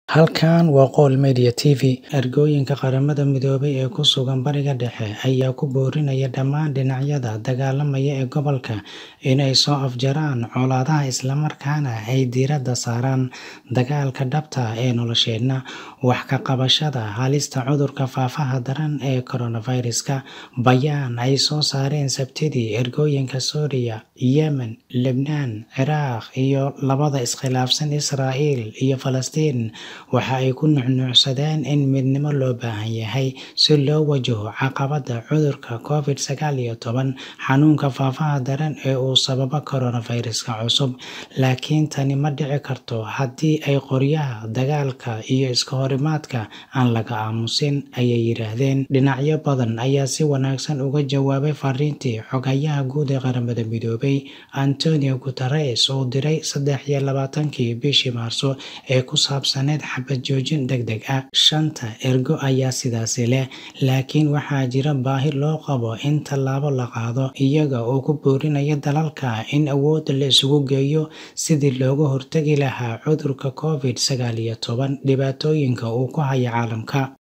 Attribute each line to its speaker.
Speaker 1: Halkan waa Qowl Media TV. Ergooyinka Qaramada Midoobay ee ku sugan Bariga Dhexe ayaa ku boorinaya dhammaan dhinacyada dagaalamaya ee gobolka inay soo afjaraan colaadaha isla markaana ay diiradda saaraan dagaalka dhabta ah ee nolosheena. Wax ka qabashada halista cudurka faafa daran ee coronavirus-ka. Bayaan ay soo saareen Sabtidii ergooyinka Suuriya, Yemen, Lebnaan, Ciraaq iyo labada iskhilaafsan Israa'iil iyo Falastiin waxa ay ku nuuxnuuxsadeen in midnimo loo baahan yahay si loo wajaho caqabadda cudurka Covid sagaal iyo toban, xanuunka faafa daran ee uu sababo coronavirus-ka cusub. Laakiin tani ma dhici karto haddii ay qoryaha dagaalka iyo iska horimaadka aan laga aamusin, ayay yiraahdeen. Dhinacyo badan ayaa si wanaagsan uga jawaabay fariintii Xoghayaha Guud ee Qaramada Midoobay, Antonio Guterres uu diray sedex iyo labaatankii bishii Maarso ee ku saabsaneyd xabad joojin degdeg ah. Shanta ergo ayaa sidaasi leh, laakiin waxaa jira baahi loo qabo in tallaabo la qaado, iyaga oo ku boorinaya dalalka in awoodda la isugu geeyo sidii looga hortagi lahaa cudurka Covid sagaal iyo toban dhibaatooyinka uu ku hayo caalamka.